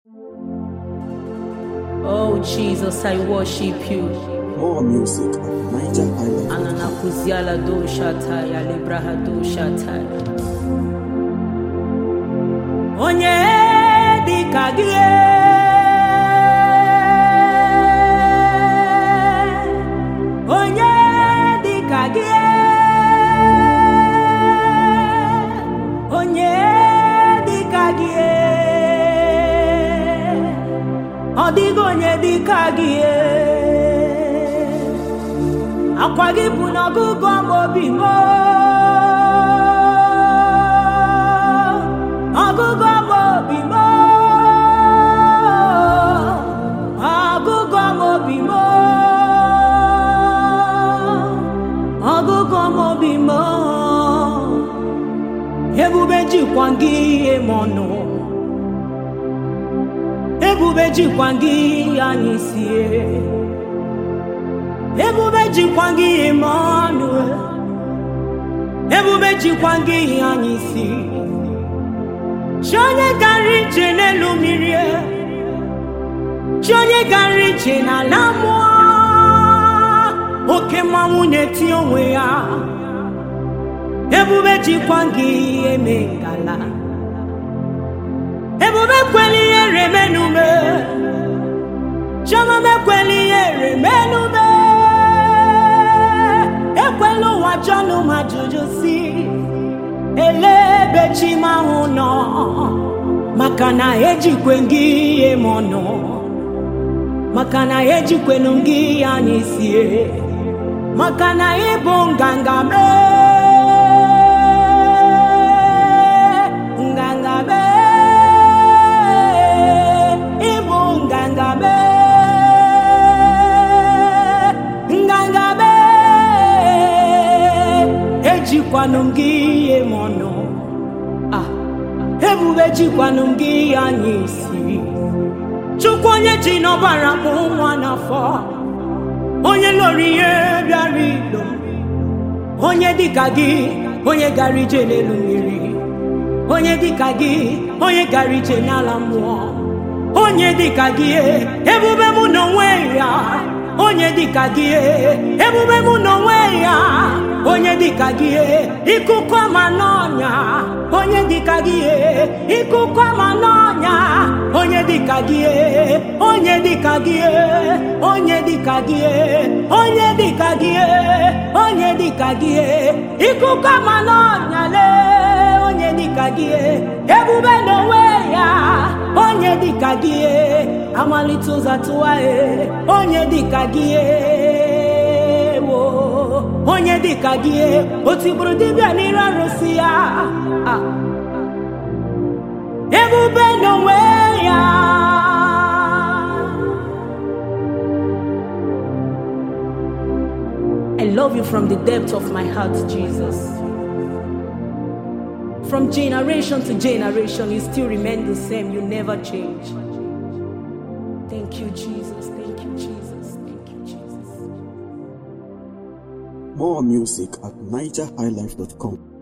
Oh Jesus, I worship you. More music at Niger Island. Ananakuziala do shataya libraha do shataya. Onye dịka gị onye dịka gị onye dịka gị ọ dịghị onye dịka gị akwa gị bụ n'ọgụgụ ọma obi m ọgụgụ ọma obi m ọgụgụ ọma obi m ọgụgụ ọma obi m ebube jikwa gị ihe m ọnụ ebube jikwa gị anyị sie ebube jikwa gị ime ọnụ ebube jikwa gị ihe anyị si chi onye gara ije n'elu mmiri chi onye gara ije n'ala mmụọ oke mmanwụ na-eti onwe ya ebube jikwa gị ihe mee ngala ebube kwela ihe remenume chiọma mekwela ihe remenume ekwela ụwa jọnụ ma jụjụ si ele ebe chi m ahụ nọ maka na ejikwe gị ihe m ọnụ maka na ejikwenu gị ya n'isie maka na ịbụ nganga mee nganga mee ịbụ nganga mee nganga mee ejikwanụ m gị ihe m ọnụ Ah, ebube jikwanụ m gị ihe anyị isi chukwu onye ji n'ọbara mụ nwa n'afọ onye lụrụ ihe bịara ilo onye dịka gị onye gara ije n'elu mmiri onye dịka gị onye gara ije n'ala mmụọ onye dịka gị ebube mụ n'onwe ya onye dịka gị ebube mụ n'onwe ya onye dịka gị ikuku ama n'ọnya onye dịka gị ikuku ama n'ọnya onye dịka gị onye dịka gị onye dịka gị onye dịka gị onye dịka gị ikuku ama n'ọnya lee onye dịka gị ebube n'onwe ya onye dịka gị amalite ụzọ tụwa onye dịka gị wo onye dịka gị o tigburu dibịa n'iru arụsị ya Ah. ebube n'onwe ya I love you from the depth of my heart, Jesus. From generation to generation, you still remain the same. You never change. Thank you, Jesus. Thank you, Jesus. Thank you, Jesus. More music at nigerhighlife.com.